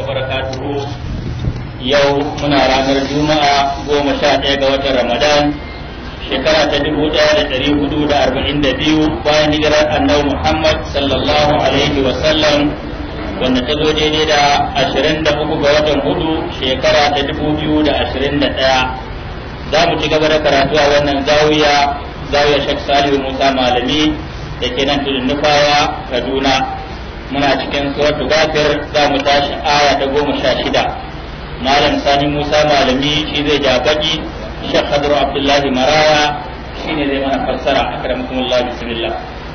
barakatuhu yau muna ranar juma'a goma sha ɗaya ga watan ramadan shekara ta dubu ɗaya da ɗari hudu da arba'in da biyu bayan hijirar annabi muhammad sallallahu alaihi wasallam wanda ta zo daidai da ashirin da uku ga watan hudu shekara ta dubu biyu da ashirin da ɗaya za mu ci gaba da karatu a wannan zawiya zawiya shek salihu musa malami da ke nan tudun nufawa kaduna muna cikin suratu gafir za mu tashi aya ta goma sha shida malam sani musa malami shi zai ja baki shek hadru abdullahi maraya shi ne zai mana fassara akramakumullah bismillah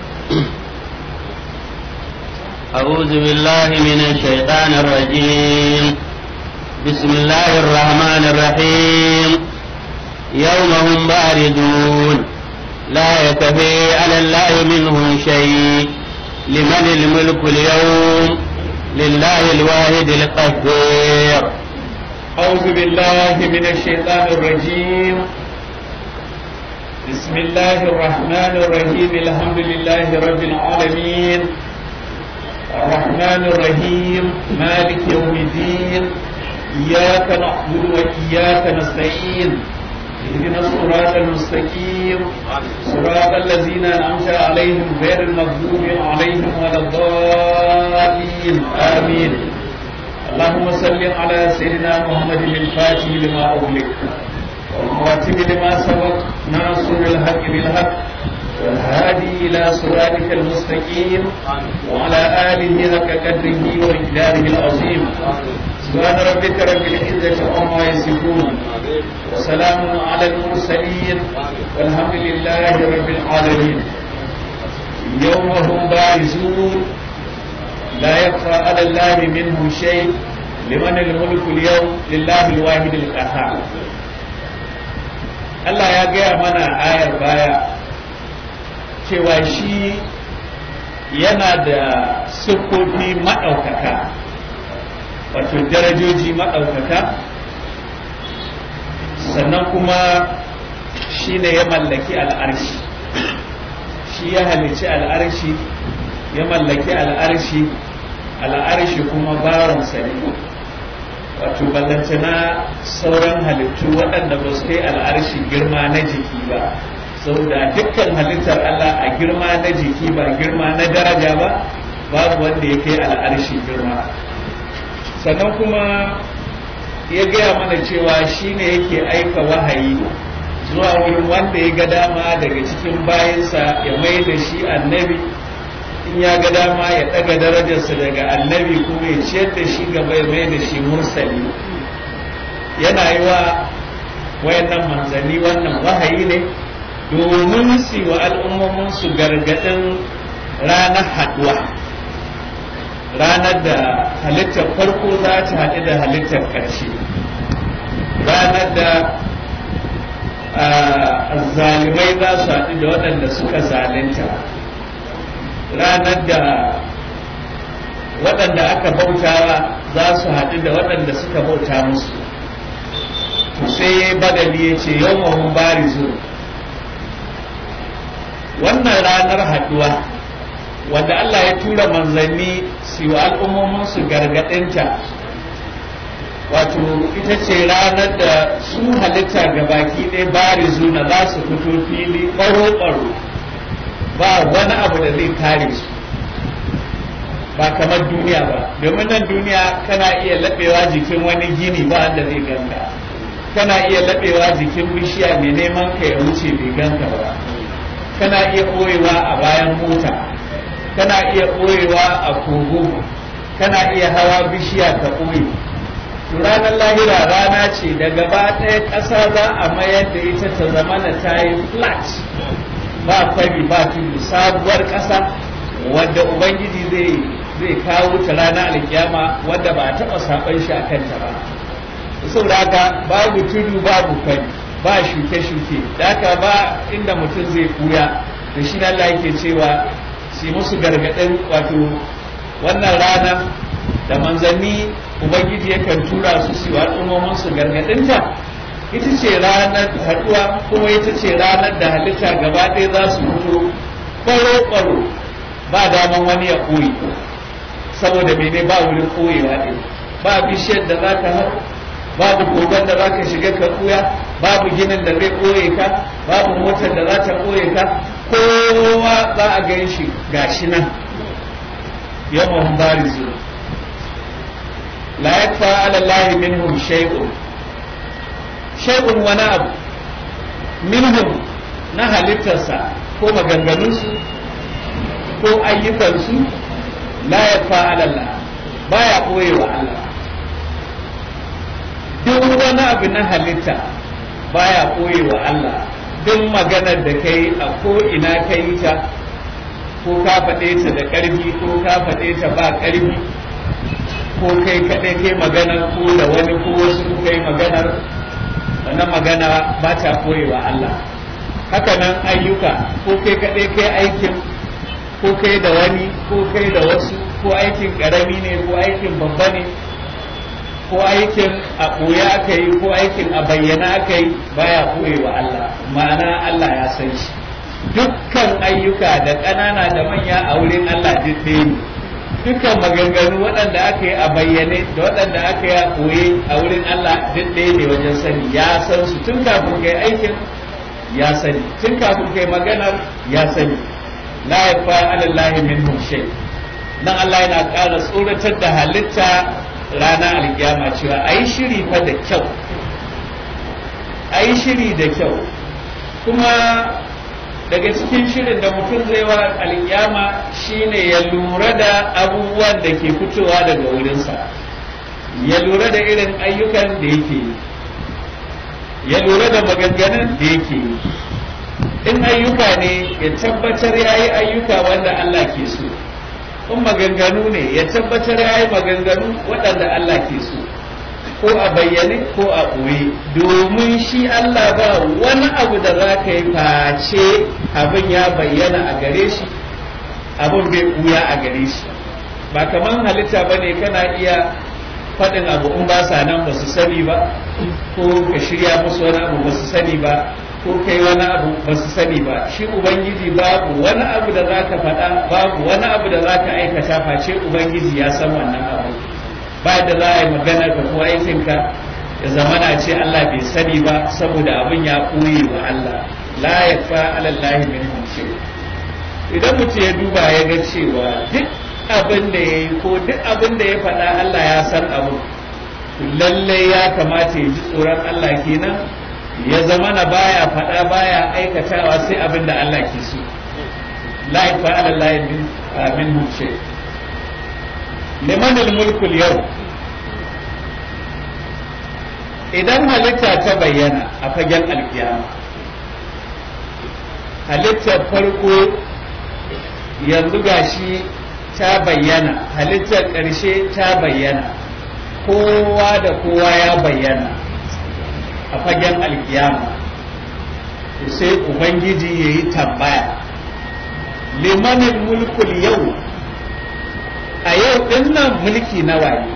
أعوذ بالله من الشيطان الرجيم بسم الله الرحمن الرحيم يوم هم باردون لا يكفي على الله منهم شيء لمن الملك اليوم لله الواحد القهار أعوذ بالله من الشيطان الرجيم بسم الله الرحمن الرحيم الحمد لله رب العالمين الرحمن الرحيم مالك يوم الدين إياك نعبد وإياك نستعين اهدنا الصراط المستقيم صراط الذين أنعمت عليهم غير المغضوب عليهم ولا الضالين آمين اللهم صل على سيدنا محمد الفاتح لما أغلق والخاتم لما سبق ناصر الحق بالحق والهادي إلى صراطك المستقيم وعلى آله حق قدره ومقداره العظيم سبحان ربك رب العزة عما يصفون وسلام على المرسلين والحمد لله رب العالمين يوم هم بارزون لا يخفى على الله منه شيء لمن الملك اليوم لله الواحد القهار Allah ya gaya mana ayar baya cewa shi yana da siffofi maɗaukaka wato darajoji maɗaukaka sannan kuma shi ne ya mallaki al'arshi shi ya halici al'arshi ya mallaki al'arshi al'arshi kuma bawansa ne wato ballantana sauran halittu waɗanda ba su kai al'arshi girma na jiki ba saboda dukkan halittar Allah a girma na jiki ba girma na daraja ba babu wanda ya kai al'arshi girma sannan kuma ya gaya mana cewa shi ne yake aika wahayi zuwa wurin wanda ya ga dama daga cikin bayansa ya mai da shi annabi in ya ga dama ya ɗaga darajarsa daga annabi kuma ya ciyar da shi gaba ya mai da shi mursali yana yi wa wayannan manzanni wannan wahayi ne domin su wa al'ummominsu gargaɗin ranar haɗuwa ranar da halittar farko za ta haɗu da halittar ƙarshe ranar da zalimai za su haɗu da waɗanda suka zalunta ranar da waɗanda aka bautawa za su haɗu da waɗanda suka bauta musu sai badali ya ce yau mahun barizu wannan ranar haɗuwa wanda Allah ya tura manzanni su wa al'ummominsu gargaɗinta wato ita ce ranar da su halitta ga baki ɗaya barizu na za su fito fili ɓaro-ɓaro ba wani abu da zai kare su ba kamar duniya ba domin nan duniya kana iya laɓewa jikin wani gini ba wanda zai ganka kana iya laɓewa jikin bishiya mai neman ka ya wuce bai ganka ba kana iya ɓoyewa a bayan mota kana iya ɓoyewa a kogo kana iya hawa bishiya ka ɓoye ranar lahira rana ce da gaba ɗaya ƙasa za a mayar da ita ta zama na ta yi flat ba fari ba tudu sabuwar ƙasa wadda ubangiji zai zai kawo ta rana alkiyama wadda ba a taɓa saɓan shi a kanta ba saboda haka babu tudu babu fari ba shuke-shuke da haka ba inda mutum zai kuya da shi Allah yake cewa su musu gargaɗin wato wannan rana da manzanni ubangiji yakan tura su su al'ummomin su gargaɗinta ita ce ranar haɗuwa kuma ita ce ranar da halitta gaba ɗaya za su fito ƙwaro-ƙwaro ba daman wani ya koyi saboda mene ba wurin koyewa ɗin ba bishiyar da za ka hau babu kogon da za ka shiga ka kuya babu ginin da zai koye ka babu motar da za ta koye ka kowa za a gan shi gashi nan yawan barizu la yakfa ala Allah minhum shay'un shay'un wani abu minhum na halittarsa ko maganganunsu ko ayyukansu la yakfa ala Allah baya koyewa Allah duk wani abu na halitta baya koyewa Allah duk maganar da kai a ko ina ka yi ta ko ka faɗe ta da ƙarfi ko ka faɗe ta ba ƙarfi ko kai kaɗai kai magana ko da wani ko wasu ko kai maganar wannan magana ba ta koyewa Allah haka nan ayyuka ko kai kaɗai kai aikin ko kai da wani ko kai da wasu ko aikin ƙarami ne ko aikin babba ne ko aikin a ɓoye aka yi ko aikin a bayyana aka yi baya ɓoye wa Allah ma'ana Allah ya san shi dukkan ayyuka da ƙanana da manya a wurin Allah duk ɗaya ne dukkan maganganu waɗanda aka yi a bayyane da waɗanda aka yi a ɓoye a wurin Allah duk ɗaya ne wajen sani ya san su tun kafin kai aikin ya sani tun kafin kai maganar ya sani la yafa alallahi minhum shay nan Allah yana ƙara tsoratar da halitta rana alkiyama cewa a yi shiri fa da kyau a yi shiri da kyau kuma daga cikin shirin da mutum zai wa alkiyama shine ya lura da abubuwan da ke fitowa daga wurinsa ya lura da irin ayyukan da yake yi ya lura da maganganun da yake yi in ayyuka ne ya tabbatar ya yi ayyuka wanda Allah ke so in maganganu ne ya tabbatar ya yi maganganu waɗanda Allah ke so ko a bayyane ko a ɓoye domin shi Allah ba wani abu da za ka yi face abin ya bayyana a gare shi abin bai ɓuya a gare shi ba kamar halitta ba ne kana iya faɗin abu in ba sa nan ba su sani ba ko ka shirya musu wani abu ba su sani ba ko kai wani abu ba su sani ba shi ubangiji babu wani abu da za ka faɗa babu wani abu da za ka aikata face ubangiji ya san wannan abu ba da za a yi maganar ka ko aikinka ya zamana ce Allah bai sani ba saboda abin ya ɓoye wa Allah la ya fa alallahi min hunce idan mutum ya duba ya ga cewa duk abin da ya yi ko duk abin da ya faɗa Allah ya san abu lallai ya kamata ya ji tsoron Allah kenan ya zama na baya faɗa baya aikatawa sai abin da Allah ke so la yafa'ala la min min shay liman al-mulku yau idan halitta ta bayyana a fagen alkiyama halittar farko yanzu gashi ta bayyana halittar ƙarshe ta bayyana kowa da kowa ya bayyana a fagen alkiyama sai ubangiji ya yi tambaya limanin mulkul yau a yau dinnan mulki na waye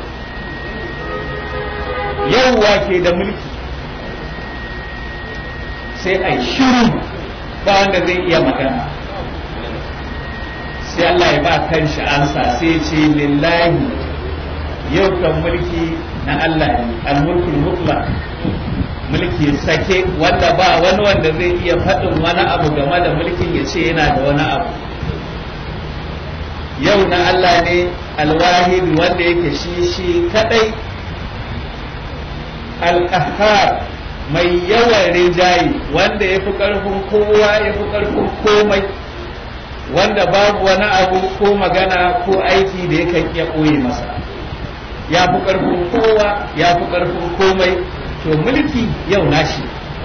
yau wake da mulki sai a shiru ba wanda zai iya magana sai Allah ya ba kanshi ansa sai ce lillahi yau kan mulki na Allah ne al-mulkul mutlaq mulki sake wanda ba wani wanda zai iya faɗin wani abu game da mulkin ya ce yana da wani abu yau na Allah ne alwahid wanda yake shi shi kadai alƙahar mai yawan rinjaye wanda ya fi ƙarfin kowa ya fi ƙarfin komai wanda babu wani abu ko magana ko aiki da yakan iya ɓoye masa ya fi ƙarfin kowa ya fi ƙarfin komai to mulki yau nashi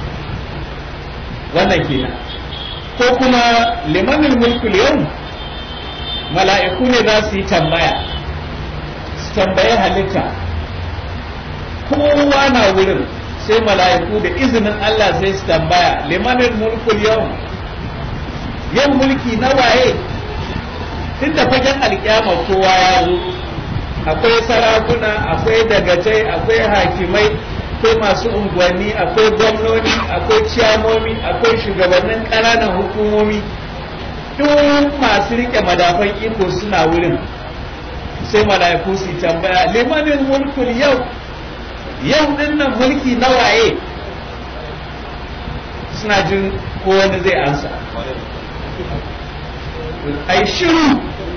wannan kenan ko kuma limanin mulkul yau mala'iku ne za su yi tambaya su tambayi halitta kowa na wurin sai mala'iku da izinin Allah sai su tambaya limanin mulkul yau yau mulki na waye tun da fagen alkyama kowa ya zo akwai sarakuna akwai dagatai akwai hakimai akwai masu unguwanni akwai gwamnoni akwai ciyamomi akwai shugabannin ƙananan hukumomi duk masu rike madafan iko suna wurin sai mala'iku su tambaya limanin mulkul yau yau din nan mulki na waye suna jin ko wani zai ansa ai shiru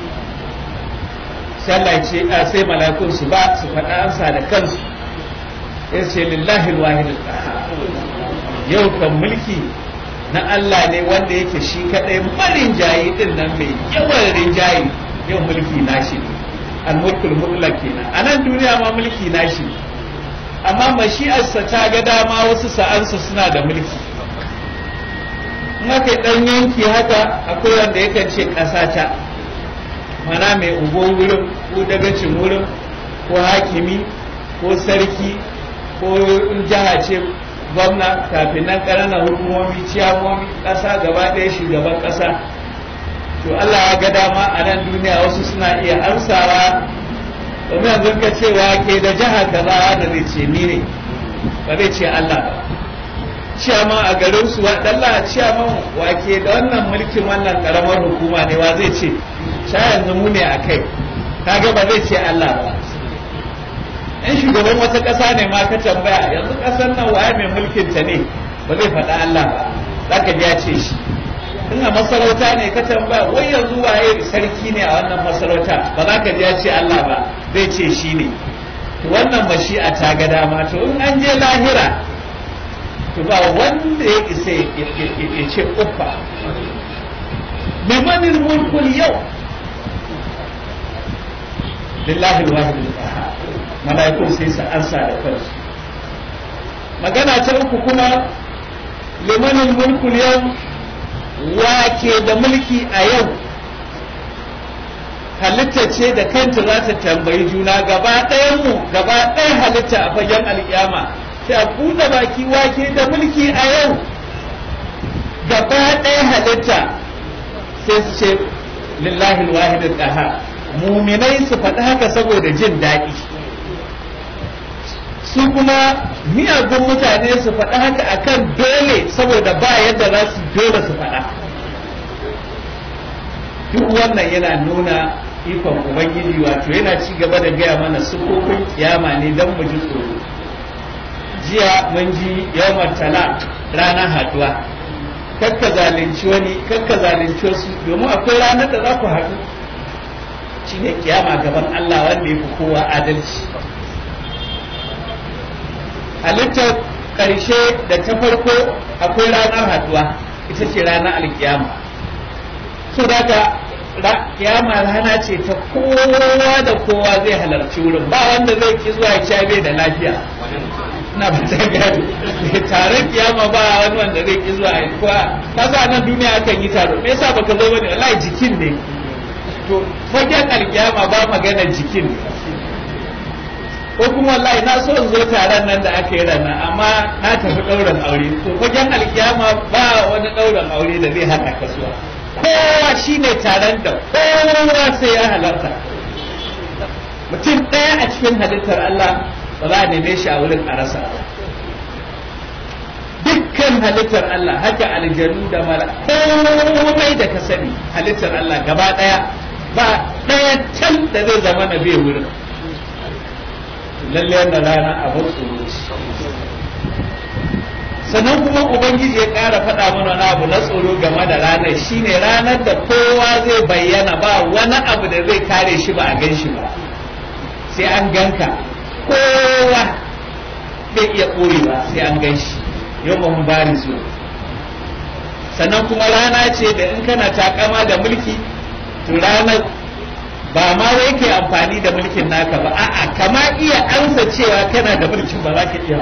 sai Allah ce sai mala'ikun su ba su faɗa ansa da kansu ya ce lillahi alwahid yau kan mulki na Allah ne wanda yake shi kadai marin jayi din nan mai yawan rinjayi yau mulki nashi ne al-mulkul mutlaq kenan a nan duniya ma mulki nashi ne amma mashi'arsa ta ga dama wasu sa'ansa suna da mulki in aka yi ɗan yanki haka akwai wanda yakan ce ƙasa ta mana mai ugo wurin ko dagacin wurin ko hakimi ko sarki ko in jiha ce gwamna kafin nan ƙananan hukumomi ciyamomi ƙasa gaba ɗaya shugaban ƙasa to Allah ya ga dama a nan duniya wasu suna iya amsawa domin yanzu ka cewa ke da jiha kaza da zai ce ni ne ba zai ce Allah ba ciyama a garin su waɗalla ciyaman wake da wannan mulkin wannan karamar hukuma ne wa zai ce sha yanzu mu ne a kai kaga ba zai ce Allah ba in shugaban wata ƙasa ne ma ka tambaya yanzu ƙasar nan waye mai mulkin ta ne ba zai faɗa Allah ba za ka ya ce shi in a masarauta ne ka tambaya wai yanzu waye sarki ne a wannan masarauta ba za ka ya ce Allah ba zai ce shi ne to wannan mashi'a ta ga dama to in an je lahira to ba wanda ya isa ya ce uffa limanin mulkul yau lillahi alwahid al malaikun sai su ansa da kansu magana ta uku kuma limanin mulkul yau wake da mulki a yau halitta ce da kanta za ta tambayi juna gaba ɗayan mu gaba ɗaya halitta a fagen alƙiyama sai a buɗe baki wake da mulki a yau gaba ɗaya halitta sai su ce lillahi alwahid al muminai su faɗi haka saboda jin daɗi su kuma miyagun mutane su faɗi haka akan dole saboda ba yadda za su dole su faɗa duk wannan yana nuna ikon ubangiji wato yana ci gaba da gaya mana sukukun kiyama ne don mu ji tsoro jiya mun ji yawon tala ranar haduwa kakka zalunci wani kakka zalunci wasu domin akwai ranar da za ku haɗu shi ne kiyama gaban Allah wanda ya fi kowa adalci halittar ƙarshe da ta farko akwai ranar haduwa ita ce ranar alkiyama so daga kiyama rana ce ta kowa da kowa zai halarci wurin ba wanda zai ki zuwa ya bai da lafiya na ba ta gani taron kiyama ba wani wanda zai ki zuwa ya kowa kasa nan duniya akan yi taro me yasa baka zo bane wallahi jikin ne to fagen alkiyama ba magana jikin ne ko kuma wallahi na so in zo taron nan da aka yi rana amma na tafi ɗaurin aure to fagen alkiyama ba wani ɗaurin aure da zai hana kasuwa kowa shine taron da kowa sai ya halarta mutum ɗaya a cikin halittar Allah ba za a neme shi a wurin a rasa dukkan halittar Allah haka aljanu da mala komai da ka sani halittar Allah gaba ɗaya ba ɗaya can da zai zama na bai wurin lalle wannan rana abin tsoro sannan kuma ubangiji ya ƙara faɗa mana wani abu na tsoro game da ranar shine ranar da kowa zai bayyana ba wani abu da zai kare shi ba a gan shi ba sai an ganka kowa bai iya ɓoyewa sai an gan shi yau mun bari su sannan kuma rana ce da in kana takama da mulki to ranar ba ma wai kai amfani da mulkin naka ba a'a kama iya ansa cewa kana da mulkin ba za ka iya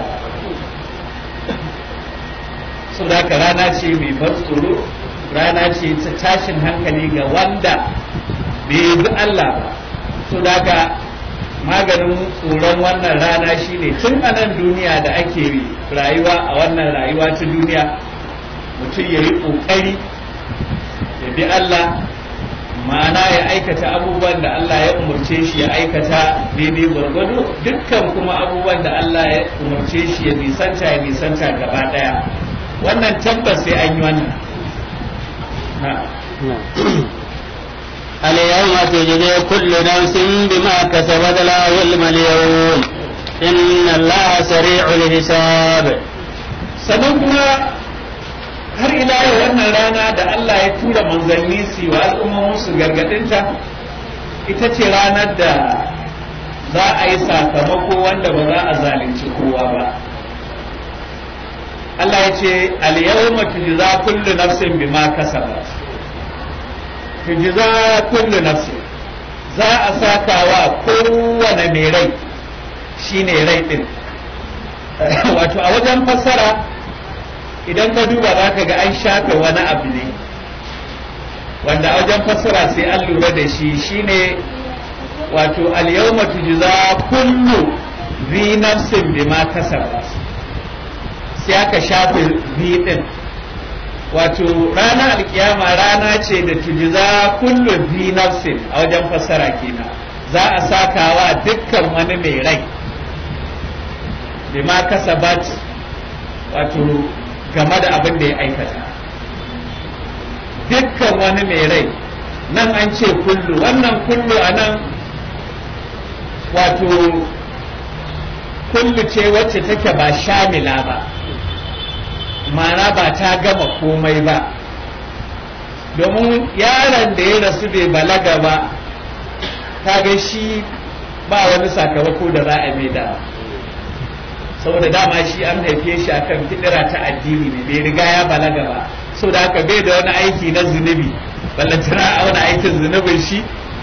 so da haka rana ce mai ban tsoro rana ce ta tashin hankali ga wanda bai bi Allah ba so da haka maganin tsoron wannan rana shine tun a nan duniya da ake rayuwa a wannan rayuwa ta duniya mutum ya yi ƙoƙari ya bi Allah ma'ana ya aikata abubuwan da Allah ya umarce shi ya aikata daidai gwargwado dukkan kuma abubuwan da Allah ya umarce shi ya nisanta ya nisanta gaba daya wannan tabbas sai an yi wannan اليوم تجزي كل نفس بما كسبت لا ظلم اليوم إن الله سريع الحساب sannan kuma har ila yau wannan rana da Allah ya tura manzanni su wa al'ummomin su gargadinta ita ce ranar da za a yi sakamako wanda ba za a zalunci kowa ba Allah ya ce al-yawma tujza kullu nafsin bima kasabat tujza kullu nafsin za a saka wa kowane mai rai shine rai din wato a wajen fassara idan ka duba za ka ga an shafe wani abu ne wanda a wajen fassara sai an lura da shi shine wato al-yawma tujza kullu zi nafsin bima kasabat sai aka shafe zi din wato ranar alkiyama rana ce da tujza kullu zi nafsin a wajen fassara kenan za a sakawa dukkan wani mai rai bima kasabat wato game da abin da ya aikata dukkan wani mai rai nan an ce kullu wannan kullu a nan wato kullu ce wacce take ba shamila ba ma'ana ba ta gama komai ba domin yaron da ya rasu bai balaga ba kaga shi ba wani sakamako da za a mai da saboda dama shi an haife shi akan fidira ta addini ne bai riga ya balaga ba saboda haka bai da wani aiki na zunubi ballantana a wani aikin zunubin shi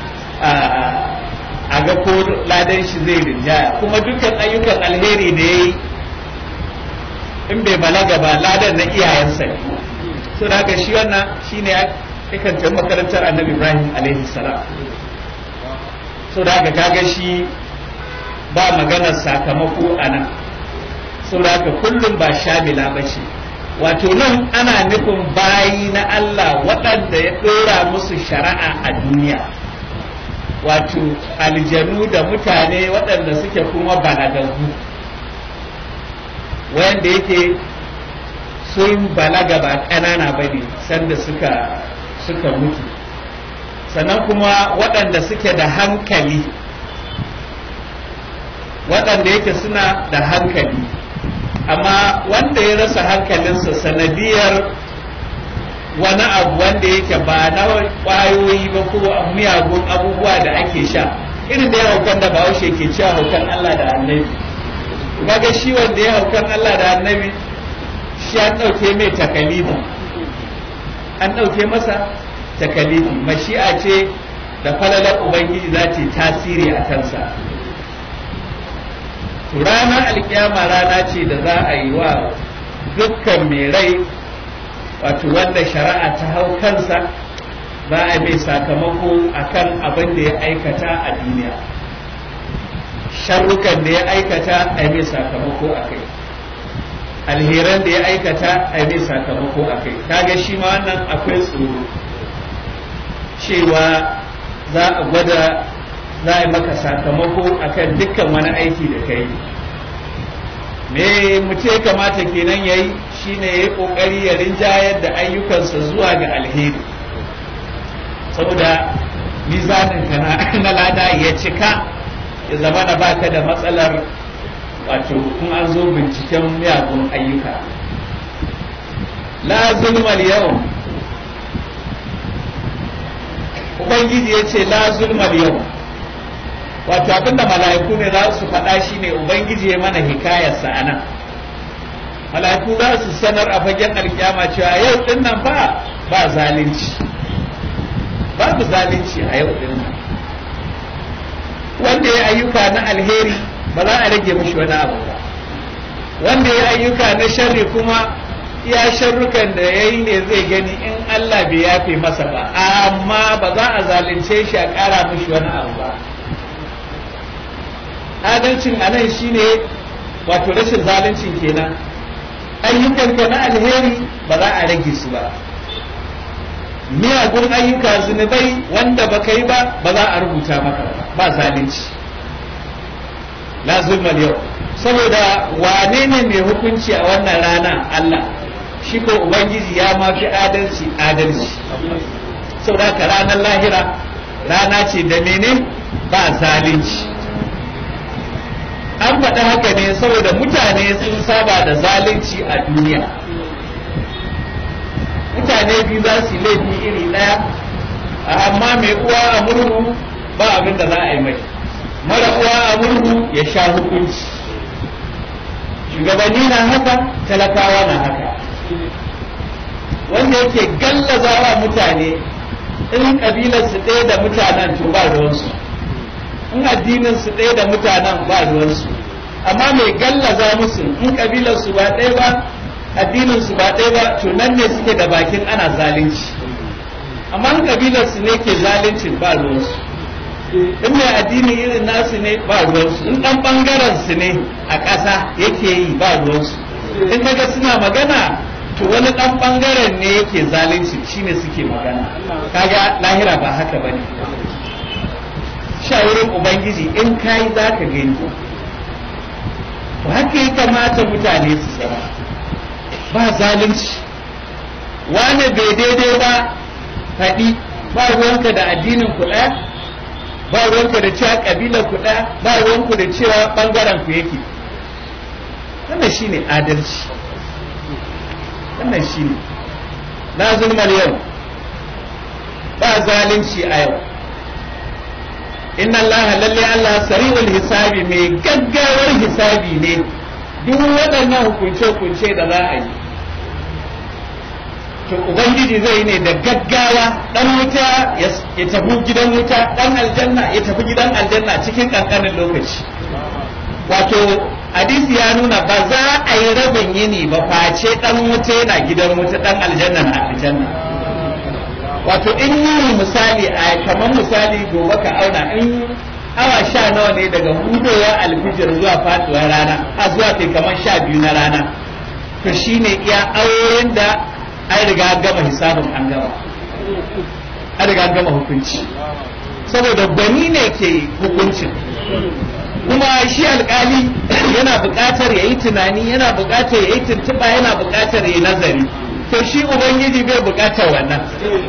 a ga ko ladan shi zai rinjaya kuma dukkan ayyukan alheri da ya yi in bai balaga ba ladan na iyayensa ne saboda haka shi wannan shi ne yakan tafi makarantar annabi ibrahim alaihi salam saboda haka kaga shi ba maganar sakamako a nan saboda haka kullum ba shamila ba ce wato nan ana nufin bayi na Allah waɗanda ya ɗora musu shari'a a duniya wato aljanu da mutane waɗanda suke kuma balagaggu wanda yake sun balaga ba ƙanana ba ne sanda suka suka mutu sannan kuma waɗanda suke da hankali waɗanda yake suna da hankali amma wanda ya rasa hankalinsa sanadiyar wani abu wanda yake ba na ƙwayoyi ba ko miyagun abubuwa da ake sha irin da ya haukan da bahaushe ke cewa haukan Allah da annabi kaga shi wanda ya haukan Allah da annabi shi an ɗauke mai takalifi an ɗauke masa takalifi mashi'a ce da falalar ubangiji za ta tasiri a kansa ranar alkiyama rana ce da za a yi wa dukkan mai rai wato wanda shari'a ta hau kansa za a mai sakamako akan abin da ya aikata a duniya sharrukan da ya aikata a mai sakamako a kai alheran da ya aikata a mai sakamako a kai kaga shi ma wannan akwai tsoro cewa za a gwada za a yi maka sakamako akan dukkan wani aiki da ka yi me mutum ya kamata kenan ya yi shine ya yi ƙoƙari ya rinjayar da ayyukansa zuwa ga alheri saboda mizaninka na lada ya cika ya zama na baka da matsalar wato in an zo binciken miyagun ayyuka la zulmal yau ubangiji ya ce la zulmal yau wato abinda mala'iku ne za su faɗa shi ne ubangiji ya mana hikayarsa a nan mala'iku za su sanar a fagen alkyama cewa yau din nan ba ba zalunci babu zalunci a yau din nan wanda ya ayyuka na alheri ba za a rage mishi wani abu ba wanda ya ayyuka na sharri kuma iya sharrukan da ya yi ne zai gani in Allah bai yafe masa ba amma ba za a zalunce shi a ƙara mishi wani abu ba adalcin a nan shine wato rashin zaluncin kenan ayyukanka na alheri ba za a rage su ba miyagun ayyuka zunubai wanda ba ka yi ba ba za a rubuta maka ba zalunci la zulmal yau saboda wane ne mai hukunci a wannan rana Allah shi ko ubangiji ya mafi adalci adalci saboda ka ranar lahira rana ce da mene ba zalunci an faɗi haka ne saboda mutane sun saba da zalunci a duniya mutane biyu za su yi laifi iri ɗaya amma mai uwa a murhu ba abin da za a yi mai mara uwa a murhu ya sha hukunci shugabanni na haka talakawa na haka wanda yake gallazawa mutane in kabilar su ɗaya da mutanen to ba ruwansu in addinin su ɗaya da mutanen ba ruwansu amma mai gallaza musu in kabilar su ba ɗaya ba addinin su ba ɗaya ba to nan ne suke da bakin ana zalunci amma in kabilar su ne ke zaluncin ba ruwansu in mai addini irin nasu ne ba ruwansu in ɗan ɓangaren su ne a ƙasa yake yi ba ruwansu in kaga suna magana to wani ɗan ɓangaren ne yake zalunci shine suke magana kaga lahira ba haka ba ne shawarin ubangiji in kayi za ka gani to haka ya kamata mutane su zama ba zalunci wane bai daidai ba faɗi ba ruwanka da addinin kuɗa ba ruwanka da cewa ƙabilar kuɗa ba ruwanku da cewa ɓangaren ku yake wannan shine adalci wannan shine na zulmar yau ba zalunci a yau inna Allah lalle Allah sari'ul hisabi mai gaggawar hisabi ne duk waɗannan hukunce-hukunce da za a yi to ubangiji zai ne da gaggawa dan wuta ya tafi gidan wuta dan aljanna ya tafi gidan aljanna cikin kankanin lokaci wato hadisi ya nuna ba za a yi rabin yini ba face dan wuta yana gidan wuta dan aljanna na aljanna wato in yi misali a kamar misali gobe ka auna in awa sha nawa ne daga hudowa alfijir zuwa faduwar rana a zuwa kai kamar sha biyu na rana to shine iya auren da an riga gama hisabin an gama an riga gama hukunci saboda gwani ne ke hukuncin kuma shi alkali yana buƙatar ya yi tunani yana buƙatar ya yi tuntuɓa yana buƙatar ya yi nazari to shi ubangiji bai buƙatar wannan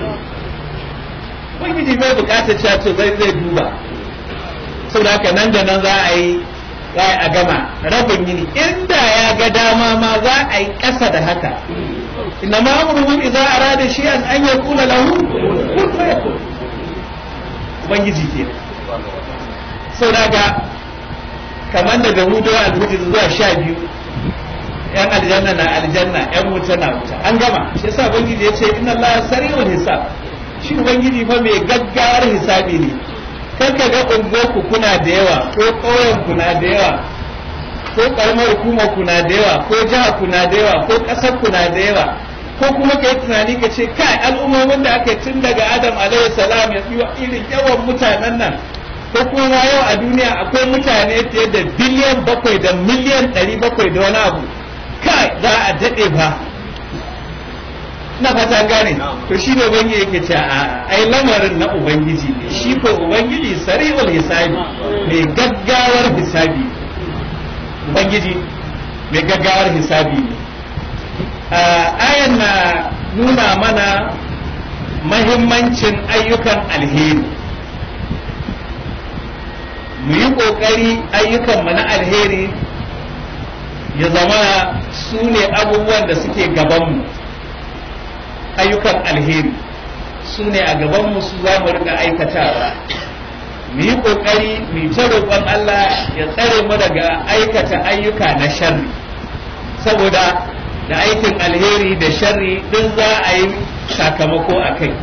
ubangiji bai buƙatar cewa to zai zai duba saboda haka nan da nan za a yi za a gama rabin yini inda ya ga dama ma za a yi ƙasa da haka inna ma amruhu idza arada shay'an an yaqula lahu kun fayakun ubangiji ke saboda haka kamar daga hudu alhudu zuwa sha biyu yan aljanna na aljanna yan wuta na wuta an gama shi yasa ubangiji ya ce inna allaha sari'ul hisab shi ubangiji fa mai gaggawar hisabi ne kar ka ga unguwarku kuna da yawa ko ƙauyen kuna da yawa ko karamar hukumar kuna da yawa ko jiha kuna da yawa ko ƙasar kuna da yawa ko kuma ka yi tunani ka ce kai al'ummomin da aka tun daga adam alaihi salam ya irin yawan mutanen nan ko kuma yau a duniya akwai mutane fiye da biliyan bakwai da miliyan ɗari bakwai da wani abu kai za a daɗe ba na fata gane to shi ne ubangiji yake ce a ai lamarin na ubangiji ne shi ko ubangiji sari'ul hisabi mai gaggawar hisabi ubangiji mai gaggawar hisabi ne ayan na nuna mana mahimmancin ayyukan alheri mu yi ƙoƙari ayyukanmu na alheri ya zama su ne abubuwan da suke gabanmu ayyukan alheri su ne a gabanmu su za mu rika aikatawa mu yi ƙoƙari mu ta roƙon Allah ya tsare mu daga aikata ayyuka na sharri saboda da aikin alheri da sharri din za a yi sakamako a kai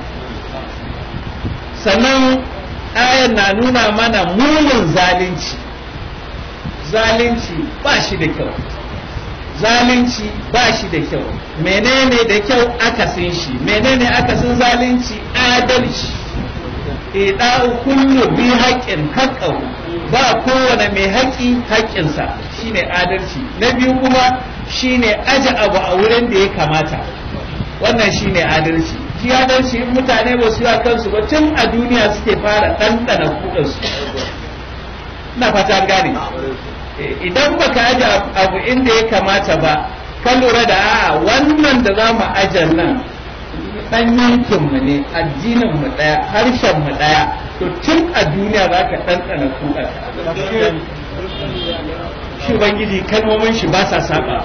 sannan ayan na nuna mana munin zalunci zalunci ba shi da kyau zalunci ba shi da kyau menene da kyau akasin shi menene akasin zalunci adalci ida'u kullu bi haƙƙin haƙƙahu ba kowane mai haƙƙi haƙƙinsa shine adalci na biyu kuma shine aje abu a wurin da ya kamata wannan shine adalci shi adalci in mutane ba su yi kansu ba tun a duniya suke fara ɗanɗana kuɗinsu na fata gane idan baka aje abu inda ya kamata ba ka lura da a wannan da za mu aje nan dan yankin mu ne addinin mu daya harshen mu daya to tun a duniya za ka ɗanɗana kuɗa shi ubangiji kalmomin shi ba sa saba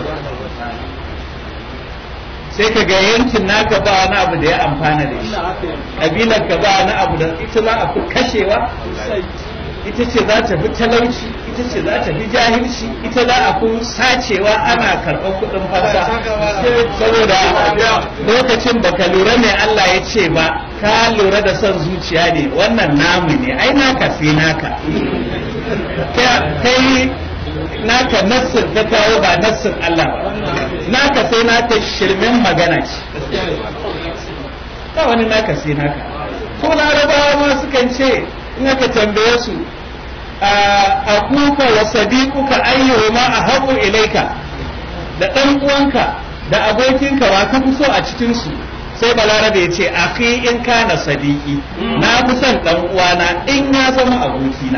sai ka ga yankin naka ba wani abu da ya amfana da shi ƙabilar ka ba wani abu da ita za a fi kashewa ita ce za ta fi talauci ita ce za ta fi jahilci ita za a fi sacewa ana karɓar kuɗin fansa saboda lokacin da ka lura mai Allah ya ce ba ka lura da son zuciya ne wannan namu ne ai naka sai naka kai naka nassin ta kawo ba nassin Allah ba naka sai naka shirmin magana ce ba wani naka sai naka ko larabawa ma sukan ce in aka tambaye su a kuka wa sadiquka ayyuhuma ahabu ilaika da dan uwanka da abokinka wa ka fi so a cikin su sai balarabe ya ce akhi in kana sadiki na fi son dan uwana in ya zama abokina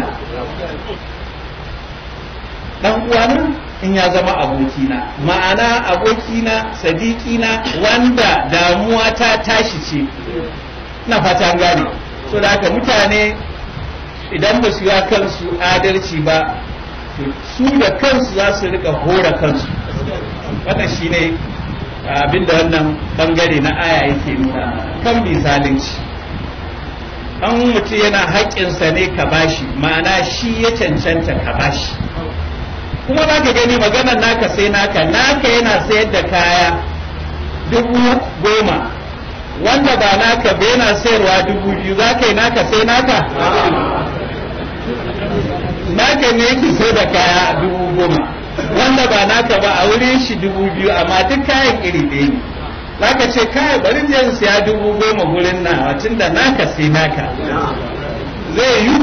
dan uwana in ya zama abokina ma'ana abokina sadikina wanda damuwa ta tashi ce na fatan gane so da haka mutane idan ba su yi kansu adalci ba su da kansu za su rika hora kansu wannan shine abinda wannan bangare na aya yake nuna kan bi zalunci an mutum yana haƙƙinsa ne ka bashi ma'ana shi ya cancanta ka bashi kuma za ka gani maganar naka sai naka naka yana sayar da kaya dubu goma wanda ba naka ba yana sayarwa dubu biyu za ka yi naka sai naka naka ne yake sai da kaya dubu goma wanda ba naka ba a wurin shi dubu biyu amma duk kayan iri ɗaya ne za ka ce kai bari je in siya dubu goma gurin na tun da naka sai naka zai yi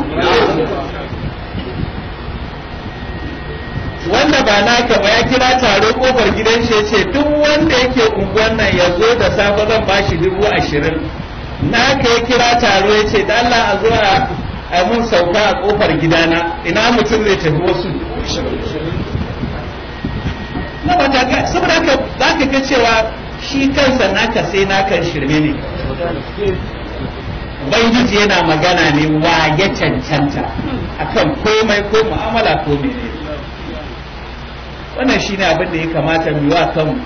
wanda ba naka ba ya kira taro kofar gidan shi ce duk wanda yake unguwan nan ya zo da safe zan ba shi dubu ashirin naka ya kira taro ya ce da Allah a zo a mun sauka a kofar gidana ina mutum zai tafi wasu na ba ta saboda haka za ka ga cewa shi kansa naka sai naka shirme ne Ubangiji yana magana ne wa ya cancanta akan komai ko mu'amala ko menene wannan shi ne abin da ya kamata mu wa kanmu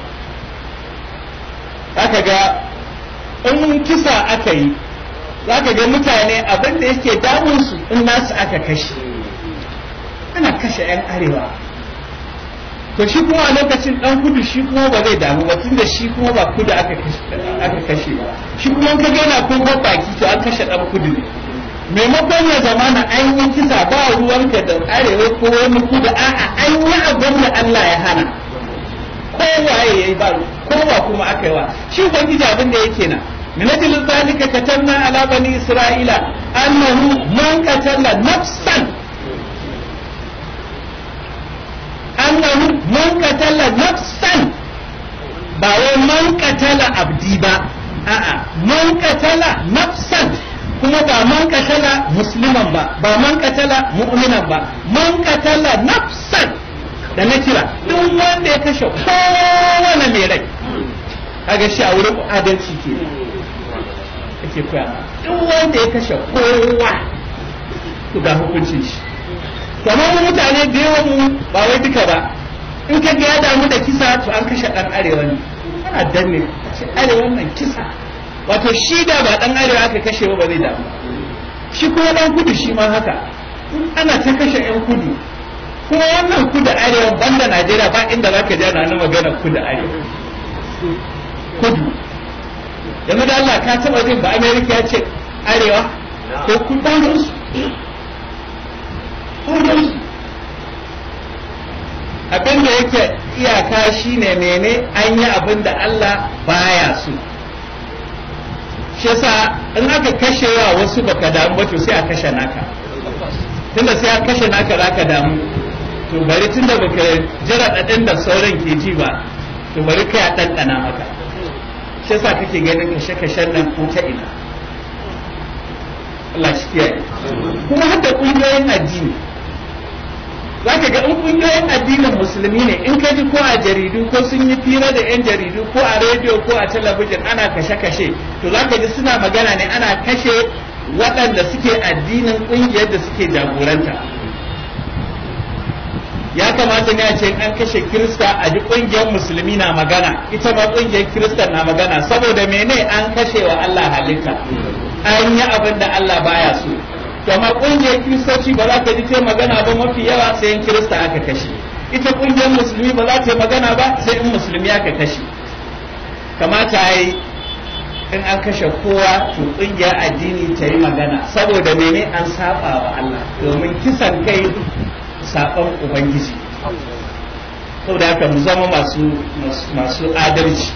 aka ga in kisa aka yi za ka ga mutane abin da yake damunsu in nasu aka kashe ana kashe 'yan arewa to shi kuma a lokacin dan kudu shi kuma ba zai damu ba tunda shi kuma ba kudu aka kashe ba shi kuma ka ga yana kun baki to an kashe dan kudu ne maimakon ya zama na an yi kisa ba ruwanka da arewa ko wani kuda a'a an yi abin da Allah ya hana kowaye ya yi ba kowa kuma aka yi wa shi ubangiji abin da yake na min ajli zalika katanna ala bani isra'ila annahu man qatala nafsan annahu man qatala nafsan ba wai man qatala abdi ba a'a man qatala nafsan kuma ba man katala musliman ba ba man katala mu'minan ba man katala nafsan da na kira duk wanda ya kashe kowane mai rai kaga shi a wurin adalci ke ake koya duk wanda ya kashe kowa to ga hukuncin shi kamar mu mutane da yawan mu ba wai duka ba in ka ga ya damu da kisa to an kashe dan arewa ne ana danne ce arewa nan kisa wato shi da ba dan arewa aka kashe ba zai damu shi kuma dan kudu shi ma haka ana ta kashe yan kudu kuma wannan kudu arewa banda najeriya ba inda zaka ji ana magana kudu arewa kudu yanzu da Allah ka taba jin ba amerika ya ce arewa ko kudu su abin da yake iyaka shine mene an yi abin da Allah baya so shi yasa in aka kashe wa wasu baka damu ba to sai a kashe naka tunda sai a kashe naka zaka damu to bari tunda baka jira dadin da sauran ke ji ba to bari kai a ɗanɗana maka shi yasa kake ganin kashe kashen nan ko ta ina Allah shi kiyaye kuma har da ƙungiyoyin addini za ka ga in kungiyoyin addinin musulmi ne in ka ji ko a jaridu ko sun yi fira da 'yan jaridu ko a rediyo ko a talabijin ana kashe-kashe to za ka ji suna magana ne ana kashe waɗanda suke addinin ƙungiyar da suke jagoranta ya kamata ne a ce an kashe kirista a ji ƙungiyar musulmi na magana ita ma ƙungiyar kirista na magana saboda mene an kashe wa Allah halitta an yi abin da Allah baya so to amma ƙungiyar kiristoci ba za ka ji ta magana ba mafi yawa sai in kirista aka kashe ita ƙungiyar musulmi ba za ta yi magana ba sai in musulmi aka kashe kamata yi in an kashe kowa to ƙungiyar addini ta yi magana saboda mene an saba wa Allah domin kisan kai saɓon ubangiji saboda haka mu zama masu masu adalci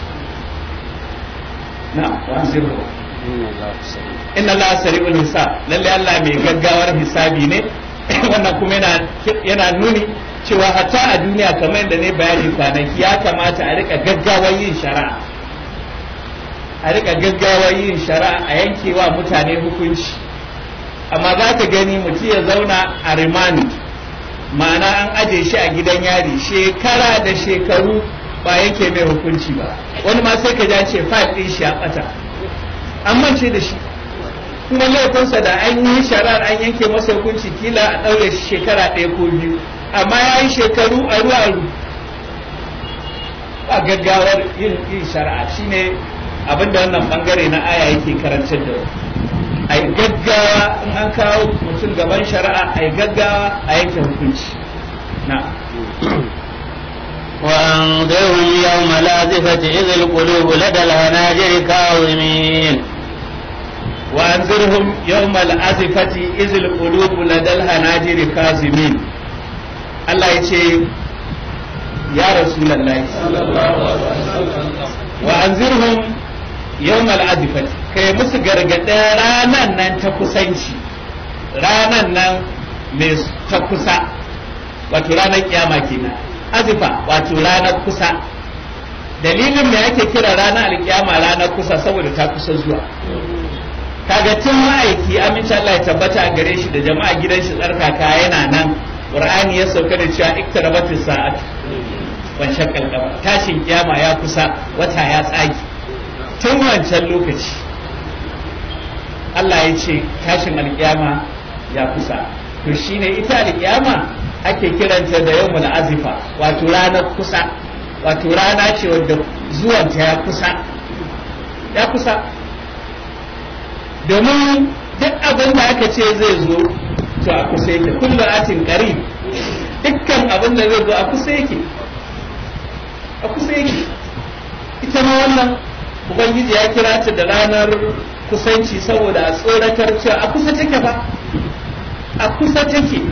na wanzirhu inna Allah sari'ul hisab lalle Allah mai gaggawar hisabi ne wannan kuma yana yana nuni cewa hatta a duniya kamar yadda ne bayani kwanaki ya kamata a rika gaggawar yin shari'a a rika gaggawar yin shari'a a yankewa mutane hukunci amma za ka gani mutum ya zauna a rimani ma'ana an aje shi a gidan yari shekara da shekaru ba yanke mai hukunci ba wani ma sai ka ja ce fayil ɗin shi a ɓata an mance da shi kuma laifinsa da an yi shari'ar an yanke masa hukunci kila a ɗaure shi shekara ɗaya ko biyu amma ya yi shekaru a ruwa a gaggawar yin yin shari'a shine abinda wannan bangare na aya yake karantar da a yi gaggawa in an kawo mutum gaban shari'a a yi gaggawa a yanke hukunci na وأنذرهم يوم الآزفة إذ القلوب لدى الهناجر كاظمين وأنذرهم يوم الأزفة إذ القلوب لدى الهناجر كاظمين الله يقول يا رسول الله وأنذرهم يوم الأزفة kai musu gargaɗin ranan nan ta kusanci ranan nan mai ta kusa wato ranar kiyama kenan azifa wato ranar kusa dalilin me ake kira ranar alkiyama ranar kusa saboda ta kusa zuwa kaga tun ma'aiki aminci Allah ya tabbata a gare shi da jama'a gidan shi tsarkaka yana nan qur'ani ya sauka da cewa iktarabatis sa'at wan shaqqal qamar tashin kiyama ya kusa wata ya tsage tun wancan lokaci Allah ya ce tashin alkiyama ya kusa to shine ita alkiyama ake kiranta da yawmul azifa wato ranar kusa wato rana ce wadda zuwanta ya kusa ya kusa domin duk abin da aka ce zai zo to a kusa yake kullu atin qarib dukkan abin da zai zo a kusa yake a kusa yake ita ma wannan ubangiji ya kira ta da ranar kusanci saboda a tsoratar cewa a kusa take ba a kusa take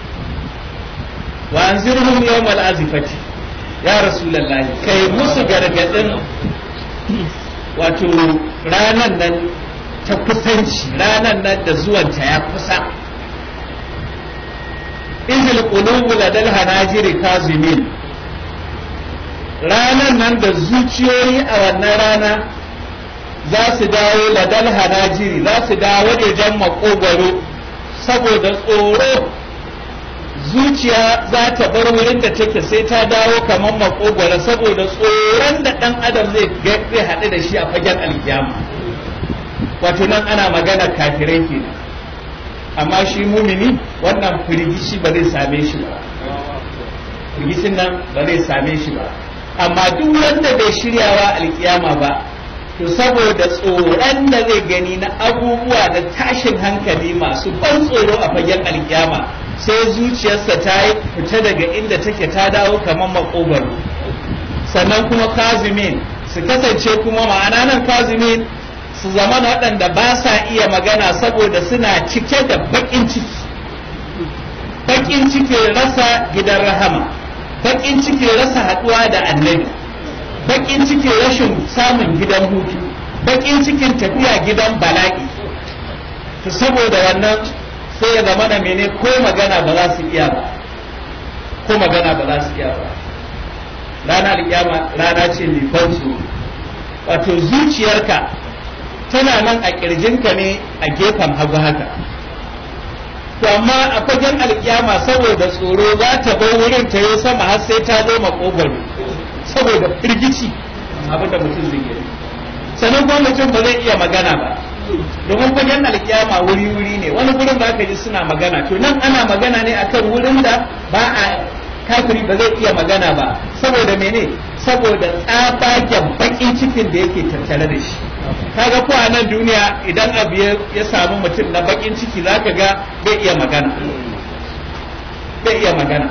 wa anzirhum yawmal azifati ya rasulullahi kai musu gargadin wato ranan nan ta kusanci ranan nan da zuwanta ya kusa izil qulubu ladal hanajiri kazimin ranan nan da zuciyoyi a wannan rana za su dawo ladal hanajiri za su dawo wajejen makogwaro saboda tsoro zuciya za ta bar wurin da take sai ta dawo kamar makogwaro saboda tsoron da ɗan adam zai zai haɗu da shi a fagen alkiyama wato nan ana magana kafirai kenan amma shi mumini wannan firgici ba zai same shi ba firgicin nan ba zai same shi ba amma duk wanda bai shiryawa alkiyama ba to saboda tsoron da zai gani na abubuwa da tashin hankali masu ban tsoro a fagen alkiyama sai zuciyarsa ta yi fita daga inda take ta dawo kamar makogwaro sannan kuma kazimin su kasance kuma ma'ana nan kazimin su zama waɗanda ba sa iya magana saboda suna cike da baƙin ciki baƙin cikin rasa gidan rahama baƙin cikin rasa haɗuwa da annabi baƙin cikin rashin samun gidan hutu baƙin cikin tafiya gidan bala'i to saboda wannan sai ya zama da mene ko magana ba za su iya ba ko magana ba za su iya ba rana alƙiyama rana ce mai ban wato zuciyarka tana nan a ƙirjinka ne a gefen hagu haka to amma a fagen alkiyama saboda tsoro za ta bar wurin ta yi sama har sai ta zo makogwaro saboda firgici abin da mutum zai yi sannan kuma mutum ba zai iya magana ba domin fagen alkiyama wuri-wuri ne wani gurin da aka ji suna magana to nan ana magana ne akan wurin da ba a kafiri ba zai iya magana ba saboda mene saboda tsabagen bakin cikin da yake tattare da shi kaga ko a nan duniya idan abu ya samu mutum na bakin ciki zaka ga bai iya magana bai iya magana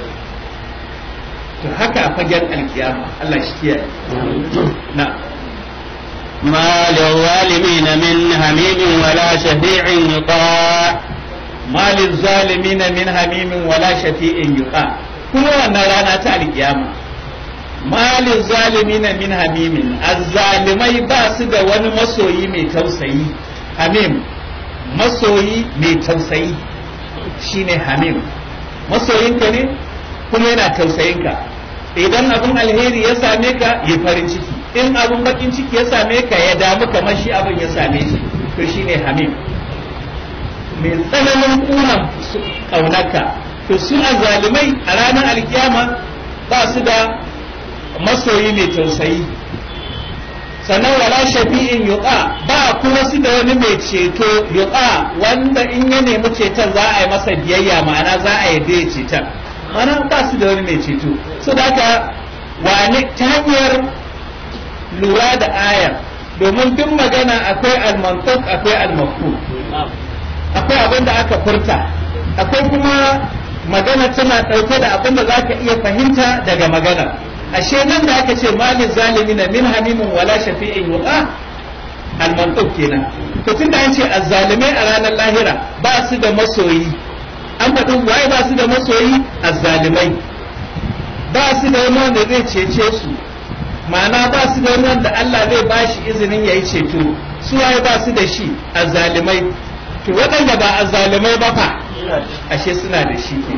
to haka a fagen alkiyama Allah shi kiyaye na ما للظالمين من حميم ولا شفيع يطاع ما للظالمين من حميم ولا شفيع يطاع kuma wannan rana ta alkiyama malin zalimina min hamimin azzalimai ba su da wani masoyi mai tausayi hamim masoyi mai tausayi shine hamim masoyinka ne kuma yana tausayinka idan abin alheri ya same ka yi farin ciki in abin bakin ciki ya same ka ya damu kamar shi abin ya same shi to shine hamim mai tsananin kunan kaunarka to su zalimai a ranar alkiyama ba su da masoyi mai tausayi sannan wala shafi'in yuqa ba kuma su da wani mai ceto yuqa wanda in ya nemi ceton za a yi masa biyayya ma'ana za a yi ya ceton ma'ana ba su da wani mai ceto so da haka wane ta hanyar lura da ayar domin duk magana akwai almantuk akwai almafu akwai abin da aka furta akwai kuma magana tana ɗauke da abin da za ka iya fahimta daga magana ashe nan da aka ce malin zalimi na min hamimin wala shafi'in yuqa almantuk kenan to tun da an ce azzalimai a ranar lahira ba su da masoyi an faɗin waye ba su da masoyi azzalimai ba su da wani wanda zai cece su ma'ana ba su da wani wanda Allah zai ba shi izinin ya yi ceto su waye ba su da shi azzalimai to waɗanda ba azzalimai ba fa ashe suna da shi ke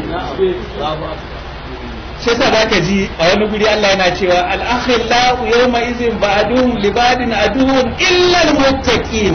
shi yasa za ka ji a wani guri Allah yana cewa al-akhillau yawma izin ba'duhum li ba'din aduwwun illa al-muttaqin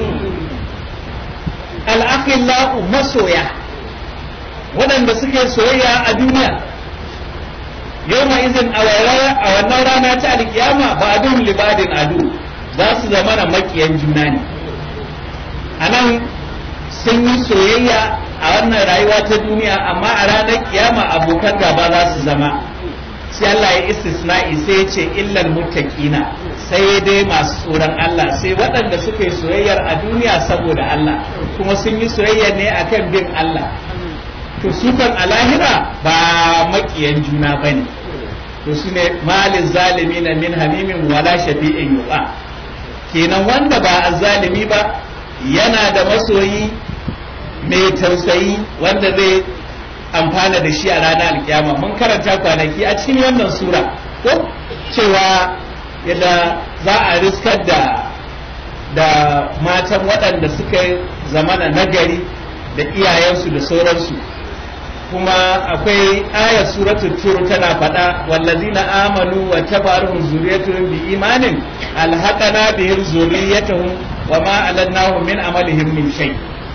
al-akhillau masoya waɗanda suke soyayya a duniya yawma izin a wannan rana ta alkiyama ba'duhum li ba'din adu za su zama na makiyan juna ne anan sun yi soyayya a wannan rayuwa ta duniya amma a ranar kiyama abokan gaba za su zama sai Allah ya istisna'i sai ya ce illal muttaqina sai dai masu tsoron Allah sai waɗanda suka yi soyayyar a duniya saboda Allah kuma sun yi soyayya ne akan bin Allah to su kan a lahira ba makiyan juna bane to su ne malin zalimi na min hamimin wala shafi'in yuqa kenan wanda ba azzalimi ba yana da masoyi mai tausayi wanda zai amfana da shi a ranar alkiyama mun karanta kwanaki a cikin wannan sura ko cewa yadda za a riskar da da matan waɗanda suka zamana nagari da iyayensu da sauransu kuma akwai ayar suratul tur tana faɗa wallazina amanu wa tabaruhum zuriyatuhum bi imanin alhaqana bihim zuriyatuhum wa ma alannahum min amalihim min shay'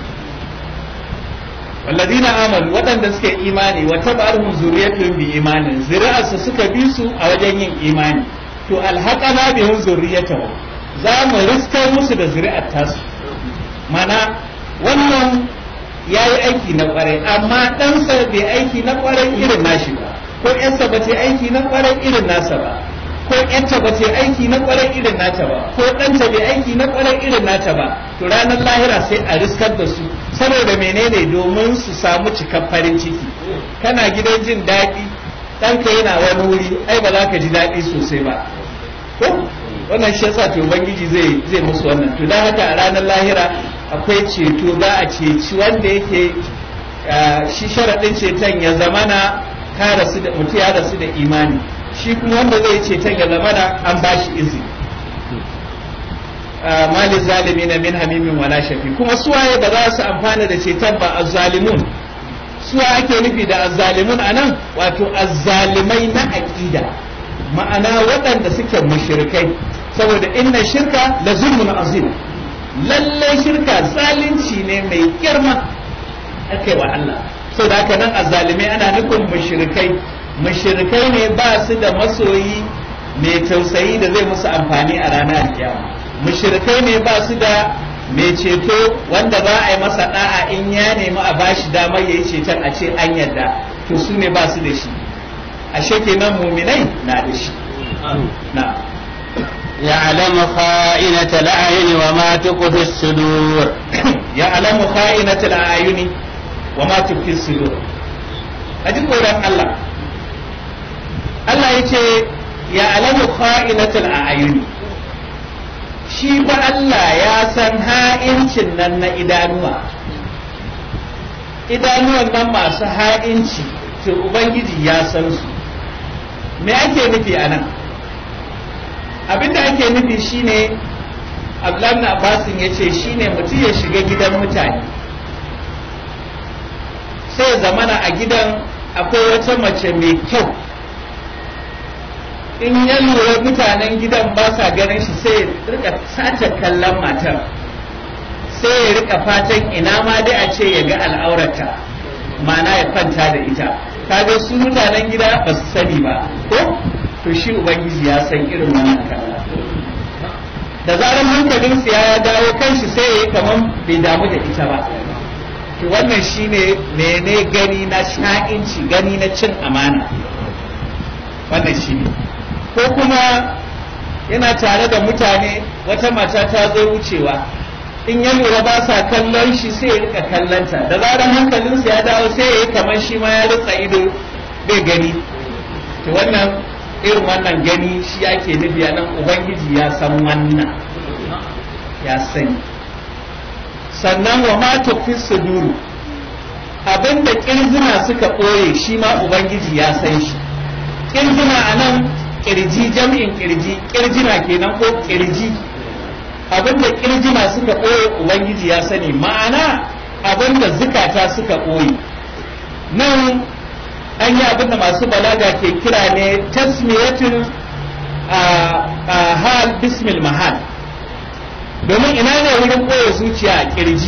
والذين آمنوا waɗanda suka yi imani wa tabarhum zuriyatuhum bi imanin zuri'arsu suka bi su a wajen yin imani to alhaqana bihim zuriyatuhum za mu riskar musu da zuri'ar tasu mana wannan ya yi aiki na kwarai amma ɗansa bai aiki na kwarai irin nashi ba ko ƴansa ba ta aiki na kwarai irin nasa ba ko ƴanta ba ta aiki na kwarai irin nata ba ko ɗanta bai aiki na kwarai irin nata ba to ranar lahira sai a riskar da su saboda menene domin su samu cikar farin ciki kana gidan jin daɗi ɗanka yana wani wuri ai ba za ka ji daɗi sosai ba ko wannan shi yasa to ubangiji zai zai musu wannan to dan haka a ranar lahira akwai ceto za a ceci wanda yake shi sharaɗin ceton ya zamana ka rasu da mutu ya rasu da imani shi kuma wanda zai ceton ya zamana an ba shi izini mali zalimi na min hamimin wala shafi kuma suwaye ba za su amfana da ceton ba azzalimun suwa ake nufi da azzalimun anan wato azzalimai na aqida ma'ana waɗanda suke mushrikai saboda inna shirka la zulmun azim lallai shirka zalunci ne mai girma aka yi wa Allah so da haka nan azzalimai ana nufin mushrikai mushrikai ne ba su da masoyi mai tausayi da zai musu amfani a ranar kiyama mushrikai ne ba su da mai ceto wanda za a yi masa da'a in ya nemi a bashi damar ya yi ceton a ce an yarda to su ne ba su da shi ashe kenan muminai na da shi na يعلم خائنة الأعين وما تخفي الصدور يعلم خائنة الأعين وما تخفي الصدور أجل قولان الله الله يتي يعلم خائنة الأعين shi ba Allah ya san ha'incin nan na idanuwa idanuwan nan masu ha'inci to Ubangiji ya san su me ake nufi a nan abinda ake nufi shine Abdullahi Abbasin ya ce shine mutum ya shiga gidan mutane sai zamana a gidan akwai wata mace mai kyau in ya lura mutanen gidan ba sa ganin shi sai ya rika sace kallon matar sai ya rika fatan ina ma dai a ce ya ga al'aurata mana ya kwanta da ita kaga su mutanen gida ba su sani ba ko to shi ubangiji ya san irin wannan kalla da zarar hankalinsu ya dawo kanshi sai ya yi kamar bai damu da ita ba to wannan shine mene gani na sha'inci gani na cin amana wannan shine ko kuma yana tare da mutane wata mata ta zo wucewa in ya lura ba sa kallon shi sai ya rika kallonta da zarar hankalinsa ya dawo sai ya yi kamar shi ma ya ritsa ido bai gani to wannan irin wannan gani shi ake nufi a nan ubangiji ya san wannan ya sani sannan wa ma tufi suduru abinda kirzina suka ɓoye shi ma ubangiji ya san shi kirzina a nan kirji jam'in kirji kirjina kenan ko kirji abinda kirjina suka ɓoye ubangiji ya sani ma'ana abinda zukata suka ɓoye nan an yi abinda masu balaga ke kira ne tasmiyatul hal bismil mahal domin ina ne wurin ɓoye zuciya a kirji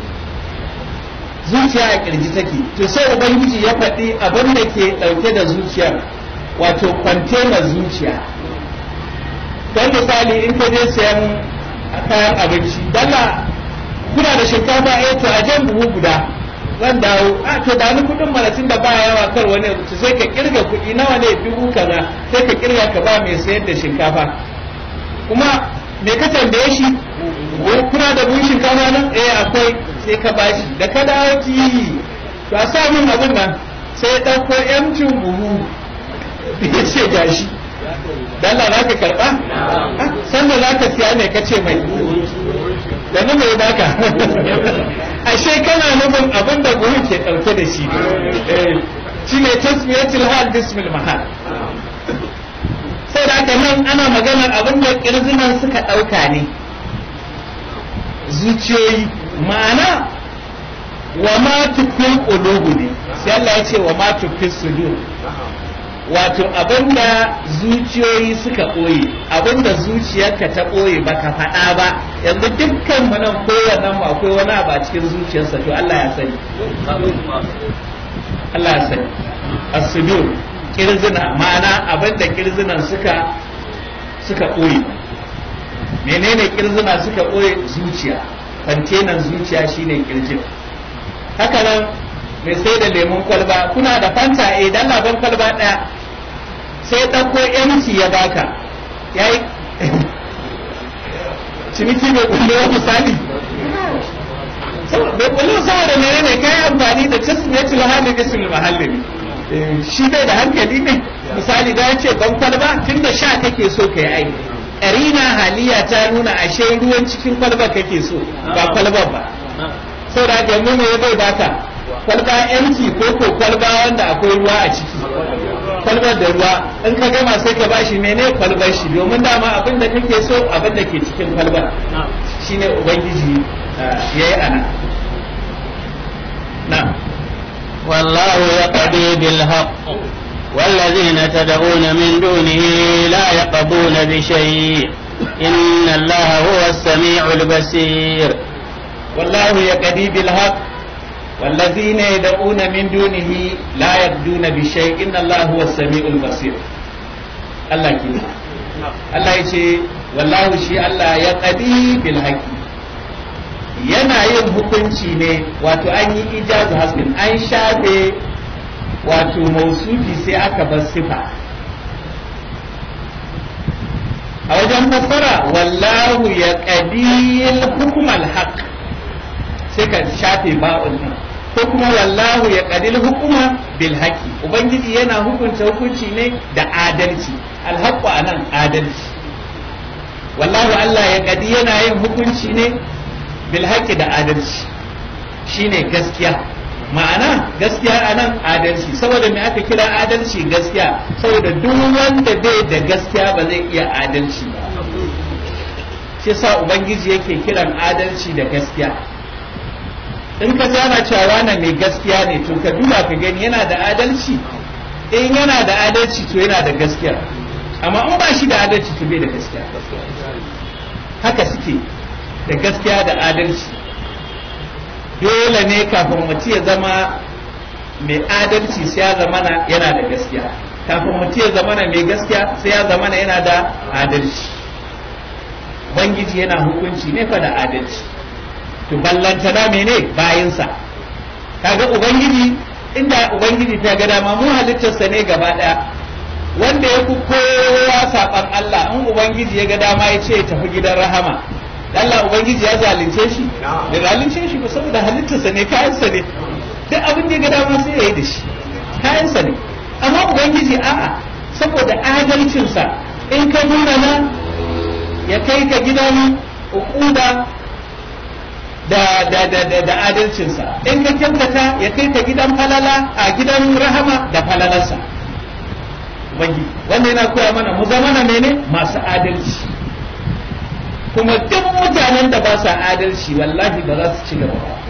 zuciya a kirji take to sai ubangiji ya faɗi abin da ke ɗauke da zuciyar wato kwantenar zuciya don misali in ka je sayan kayan abinci dala kuna da shinkafa eh to a jan buhu guda zan dawo a to da ni kudin malatin da ba yawa kar wani to sai ka kirga kuɗi nawa ne dubu kaza sai ka kirga ka ba mai sayar da shinkafa kuma me ka tambaye shi kuna da buhun shinkafa nan eh akwai sai ka bashi da ka dawo ki to a sa min abin nan sai ya ɗauko yamcin buhu ya ce gashi dalla za ka karɓa sannan za ka siya ne ka ce mai yanzu mai baka ashe kana nufin abin da buhun ke ɗauke da shi shi ne tasmiyatul hal bismil mahal sai da haka nan ana maganar abin da kirzinan suka ɗauka ne zuciyoyi ma'ana wa ma tukun ƙulubu ne sai Allah ya ce wa ma tukun sudur wato abinda zuciyoyi suka ɓoye abinda zuciyarka ta ɓoye baka faɗa ba yanzu dukkan mu nan kowannen mu akwai wani abu a cikin zuciyarsa to Allah ya sani Allah ya sani as-sudur kirzina ma'ana abinda kirzinan suka suka ɓoye menene kirzina suka ɓoye zuciya kwantenan zuciya shine kirjin haka nan mai sai da lemun kwalba kuna da fanta eh dan laban kwalba ɗaya sai ɗauko yanci ya baka ya yi ciniki bai kulle wa misali bai kulle saboda mene ne kai amfani da tasmiyatul hali bisul mahalli shi bai da hankali ne misali da ce ban kwalba tun da sha kake so ka yi aiki ƙarina haliya ta nuna ashe ruwan cikin kwalba kake so ba kwalban ba saboda haka yanzu me bai baka kwalba yanci ko ko kwalba wanda akwai ruwa a ciki kwalbar da ruwa in ka gama sai ka bashi mene kwalbar shi domin dama abin da kake so abin da ke cikin kwalbar shine ubangiji ya yi ana na والله يقضي بالحق والذين تدعون من دونه لا يقضون بشيء إن الله هو السميع البصير والله يقضي بالحق والذين يدعون من دونه لا يبدون بشيء إن الله هو السميع البصير الله كده الله يشي والله شي الله يقضي بالحق yana yin hukunci ne wato an yi ijazu hasbin an shafe wato mausufi sai aka bar sifa a wajen fassara wallahu ya qadil hukumal haq sai ka shafe ba'un nan ko kuma wallahu ya qadil hukuma bil haqi ubangiji yana hukunta hukunci ne da adalci al haqqu anan adalci wallahu Allah ya qadi yana yin hukunci ne bil haqi da adalci shine gaskiya ma'ana gaskiya a nan adalci saboda me aka kira adalci gaskiya saboda duk wanda bai da gaskiya ba zai iya adalci ba shi sa ubangiji yake kiran adalci da gaskiya in ka zana cewa wane mai gaskiya ne to ka duba ka gani yana da adalci in yana da adalci to yana da gaskiya amma in ba shi da adalci to bai da gaskiya haka suke da gaskiya da adalci dole ne kafin mutum ya zama mai adalci sai ya zama yana da gaskiya kafin mutum ya zama mai gaskiya sai ya zama yana da adalci ubangiji yana hukunci ne fa da adalci to ballantana mene bayinsa kaga ubangiji inda ubangiji ta ga dama mu halittarsa ne gaba daya wanda ya fi kowa saban Allah in ubangiji ya ga dama ya ce tafi gidan rahama Allah Ubangiji ya zalunce shi da zalunce shi ba saboda halittarsa ne kayansa ne duk abin da ya ga dama sai ya yi da shi kayansa ne amma Ubangiji a'a saboda adalcinsa in ka nuna na ya kai ka gidan ukuda da da da da, da adalcinsa in ka kyautata ya kai ka gidan falala a gidan rahama da falalarsa Ubangiji wanda yana koya mana mu zama na mene masu adalci kuma duk mutanen da ba sa adalci wallahi ba za su ci gaba ba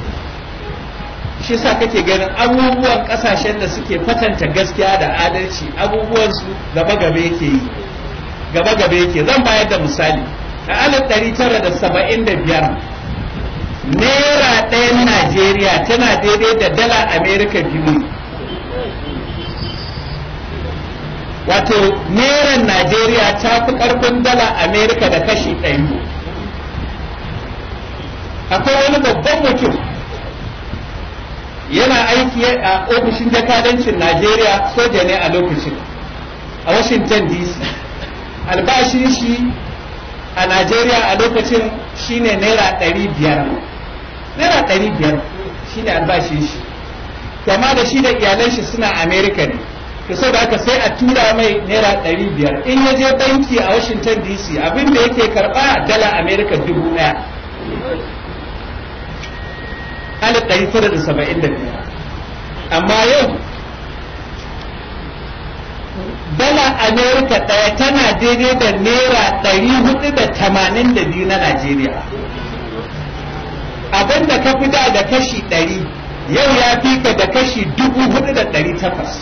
shi sa kake ganin abubuwan kasashen da suke kwatanta gaskiya da adalci abubuwan su gaba gaba yake yi gaba gaba yake zan bayar da misali a alif ɗari tara da saba'in da biyar naira ɗayan najeriya tana daidai da dala amerika biyu wato neran najeriya ta fi karfin dala amerika da kashi ɗari akwai wani babban mutum yana aiki a ofishin jakadancin najeriya soja ne a lokacin a washington dc albashin shi a najeriya a lokacin shine naira ɗari biyar naira ɗari biyar shine albashin shi kama da shi da iyalan shi suna amerika ne to saboda haka sai a tura mai naira ɗari biyar in ya je banki a washington dc abin da yake karɓa dala america dubu ɗaya alif ɗari tara da saba'in da biyar amma yau dala america ɗaya tana daidai da naira ɗari hudu da tamanin da biyu na najeriya abin da ka fi da da kashi ɗari yau ya fi ka da kashi dubu hudu da ɗari takwas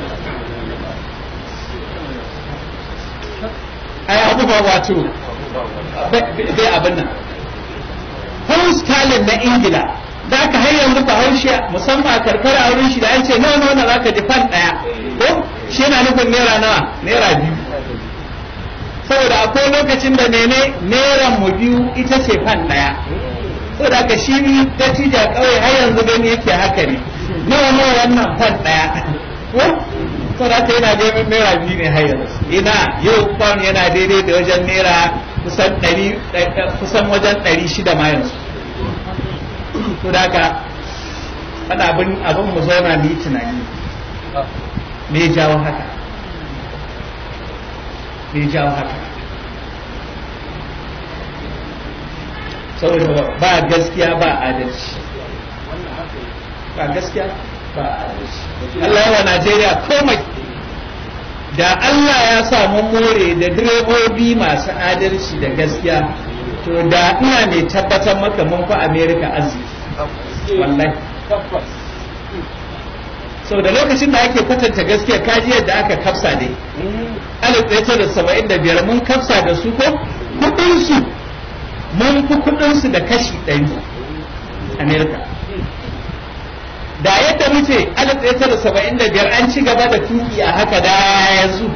ai abu ba wato bai abin nan pound sterling na ingila za ka har yanzu bahaushe musamman a karkara a wurin shi da an ce nawa nawa za ka ji fan ɗaya ko shi yana nufin naira nawa naira biyu saboda akwai lokacin da mene naira mu biyu ita ce fan ɗaya saboda ka shi dattijo kawai har yanzu gani yake haka ne nawa nawa wannan fan ɗaya ko saboda ka yana neman naira biyu ne har yanzu ina yau pound yana daidai da wajen naira kusan ɗari kusan wajen ɗari shida ma yanzu to da haka ana abin abin mu zauna mu yi tunani me ya jawo haka me ya jawo haka saboda ba gaskiya ba adalci ba gaskiya ba adalci Allah yawa Najeriya komai da Allah ya samu more da direbobi masu adalci da gaskiya to da ina mai tabbatar maka mun fi Amerika arziki wallahi sau da lokacin da ake kwatanta gaskiya kaji yadda aka kafsa ne alif ɗaya da saba'in da biyar mun kafsa da su ko kuɗinsu mun fi kuɗinsu da kashi ɗari amerika da yadda muke alif ɗaya tara saba'in da biyar an ci gaba da tuki a haka da yanzu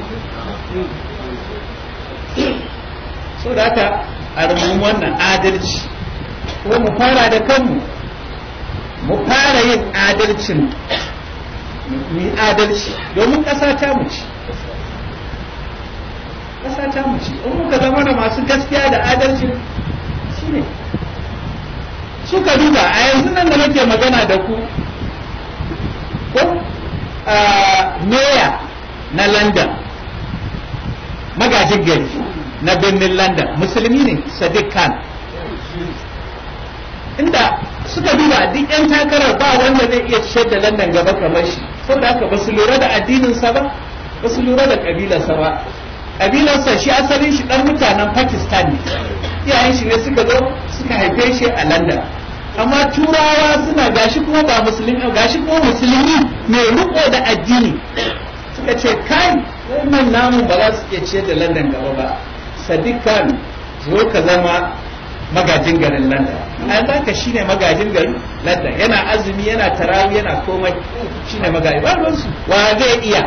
so da haka a rumun wannan adalci ko mu fara da kanmu mu fara yin adalcin mu yi adalci domin ƙasa ta mu ci ƙasa ta mu ci in muka zama da masu gaskiya da adalci shine suka duba a yanzu nan da nake magana da ku ko meya na london magajin gari na birnin london musulmi ne sadiq khan inda suka duba duk 'yan takarar ba wanda zai iya ciyar da london gaba kamar shi saboda haka ba su lura da addininsa ba ba su lura da kabilarsa ba kabilarsa shi asalin shi dan mutanen pakistan ne iyayen shi ne suka zo suka haife shi a london amma turawa suna gashi kuma ba musulmi gashi kuma musulmi mai riko da addini suka ce kai wannan namu ba za su iya ciyar da london gaba ba sadiq khan zo ka zama magajin garin london a zaka shine magajin garin london yana azumi yana tarawi yana komai shine magajin ba ruwansu wa zai iya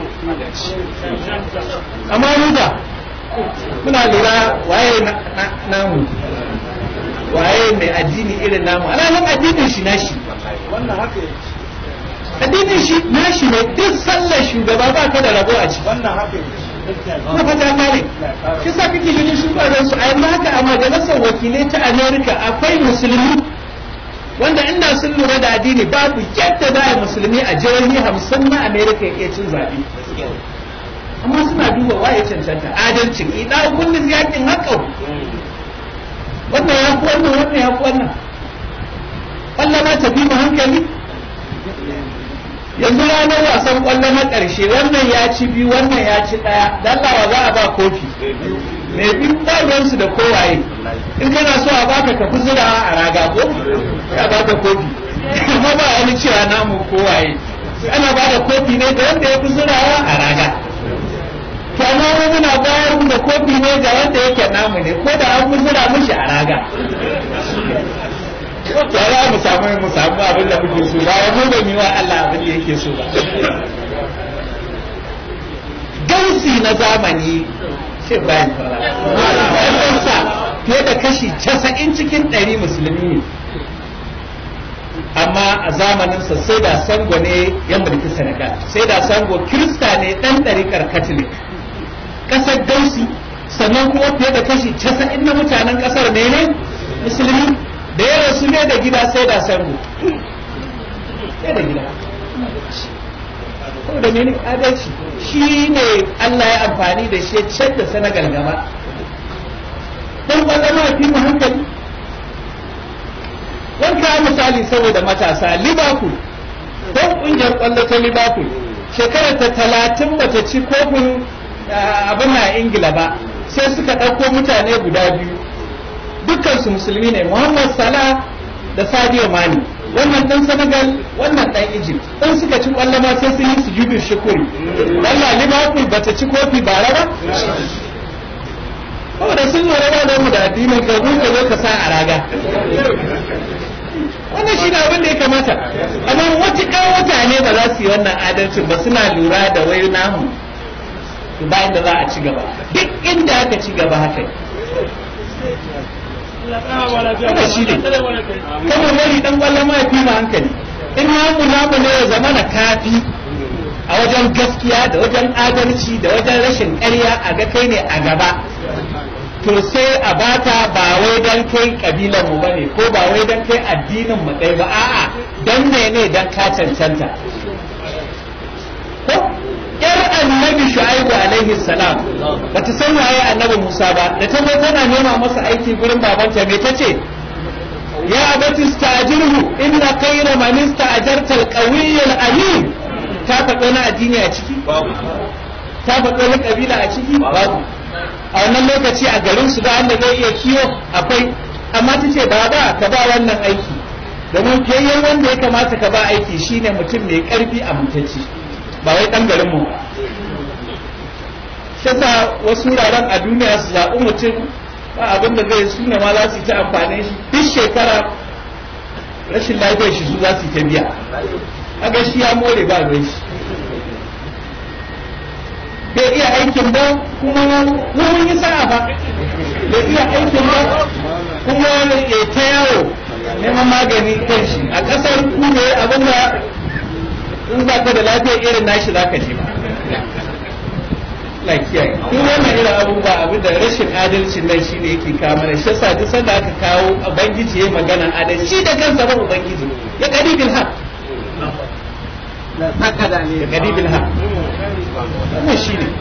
amma ruga muna lura waye namu waye mai addini irin namu alamun addinin shi nashi wannan haka addinin shi nashi ne duk sallar shugaba ba ka da rabo a ciki wannan haka na fata kare shi sa kake ganin shugaban su a yanzu haka a majalisar wakilai ta america akwai musulmi wanda inda sun lura da addini babu yadda za a musulmi a jihohi hamsin na america ya iya cin zaɓe amma suna duba waye cancanta adalcin ina kullum yakin haƙau wannan ya fi wannan wannan ya fi wannan ƙwallo ma tafi mu hankali yanzu ranar wasan ƙwallo na ƙarshe wannan ya ci biyu wannan ya ci ɗaya dan lawa za a ba kofi mai biyu ɗaruwansu da kowaye in kana so a baka ka fi zurawa a raga ko ya baka kofi amma ba wani cewa namu kowaye ana ba da kofi ne da wanda ya fi zurawa a raga to amma mu muna bayar da kofi ne ga wanda yake namu ne ko da an zura mishi a raga ya za mu samu mu samu abin da muke so ba mu ba mu wa Allah abin da yake so ba dausi na zamani sai bayan fara fiye da kashi casa'in cikin ɗari musulmi ne amma a zamaninsa sai da sango ne ya mulki senegal sai da sango kirista ne ɗan ɗarikar katolik ƙasar dausi sannan kuma fiye da kashi casa'in na mutanen ƙasar ne ne musulmi da ya rasu ne da gida sai da sango sai da gida da mene adalci shi ne Allah ya amfani da shi ya ciyar da Senegal gaba dan kwallon ma fi mu hankali wanka misali saboda matasa Liverpool don kungiyar kwallo ta Liverpool shekarar ta talatin bata ci kofin abin na Ingila ba sai suka ɗauko mutane guda biyu dukkan su musulmi ne Muhammad Salah da Sadio Mane wannan dan Senegal wannan dan Egypt in suka ci kwallo ma sai sun yi sujudu shukuri Allah Liverpool bata ci kofi bara ba saboda sun lura da mu da addinin ka ka zo ka sa a raga wannan shi abin da ya kamata amma wata mutane ba za su yi wannan adalcin ba suna lura da wai namu bayan da za a ci gaba duk inda aka ci gaba haka wannan shi ne kuma wani dan kwallon ma fi ma hankali in namu namu ne ya zama na kafi a wajen gaskiya da wajen adalci da wajen rashin ƙarya a ga kai ne a gaba to sai a bata ba wai dan kai kabilan mu bane ko ba wai dan kai addinin mu ɗaya ba a'a dan ne ne dan ka cancanta ko yar annabi shu'aibu alaihi salam bata san waye annabi Musa ba da ta zo tana nema masa aiki gurin babanta me tace ya abati stajirhu inna khayra man ista'jarta al-qawiy al-amin ta faɗo na addini a ciki ta faɗo na kabila a ciki babu a wannan lokaci a garin su da Allah zai iya kiwo akwai amma tace baba ka ba wannan aiki domin fiyayyen wanda ya kamata ka ba aiki shine mutum mai karfi a mutacci ba wai ɗan garinmu ba shi sa wasu wuraren a duniya su zaɓi mutum ba abin da zai suna ma za su yi ta amfani shi duk shekara rashin lafiyar shi su za su ta biya kaga shi ya more ba ruwan shi bai iya aikin ba kuma mun yi sa'a ba bai iya aikin ba kuma ya ta yawo neman magani kan shi a kasar ku ne abin da in ba ka da lafiya irin nashi za ka ji ba lafiya duk wannan irin abubuwa abin da rashin adalcin nan shi ne yake kawo mana shi yasa duk sanda aka kawo ubangiji ya magana adalci shi da kansa ba ubangiji ya kadi bil haq ya kadi bil haq wannan shi ne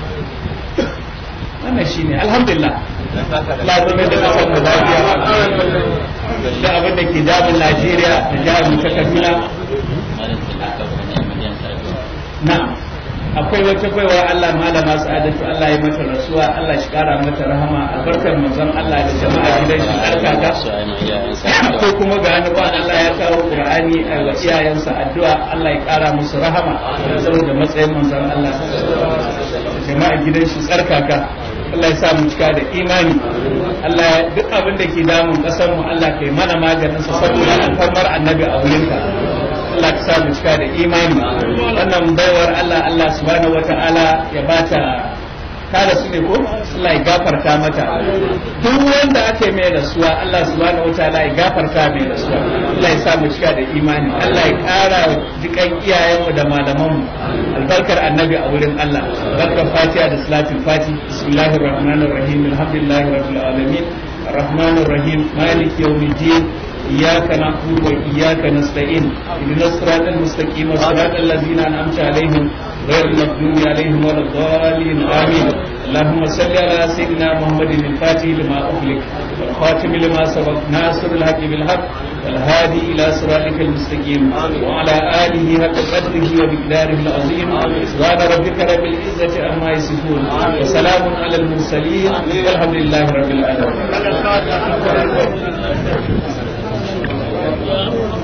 wannan shi ne alhamdulillah lazumin da kasar mu lafiya da abin da ke damun Najeriya da jihar mu ta Kaduna na akwai wata baiwa Allah malama sa'adatu Allah ya mata rasuwa Allah shi kara mata rahama albarkar manzon Allah da jama'a gidan shi alkaka ko kuma ga wani ba Allah ya kawo Qur'ani a wa iyayensa addu'a Allah ya kara musu rahama saboda matsayin manzon Allah jama'a gidan shi tsarkaka Allah ya sa mu cika da imani Allah duk abin da ke damun kasar mu Allah kai mana maganin sa saboda alfarmar annabi a wurinka Allah ka sa mu cika da imani wannan baiwar Allah Allah subhanahu wata'ala ya bata kada su ne ko Allah ya gafarta mata duk wanda aka yi mai rasuwa Allah subhanahu wataala ya gafarta mai rasuwa Allah ya sa mu cika da imani Allah ya kara jikan iyayenmu da malamanmu albarkar annabi a wurin Allah barkar fatiha da salatul fati bismillahir rahmanir rahim alhamdulillahi rabbil alamin الرحمن الرحيم مالك يوم الدين إياك نعبد وإياك نستعين اهدنا الصراط المستقيم صراط الذين أنعمت عليهم غير المغضوب عليهم ولا الضالين آمين اللهم صل على سيدنا محمد الفاتح لما أغلق والخاتم لما سبق ناصر الحق بالحق والهادي إلى صراطك المستقيم وعلى آله حق قدره ومقداره العظيم سبحان ربك رب العزة عما يصفون وسلام على المرسلين والحمد لله رب العالمين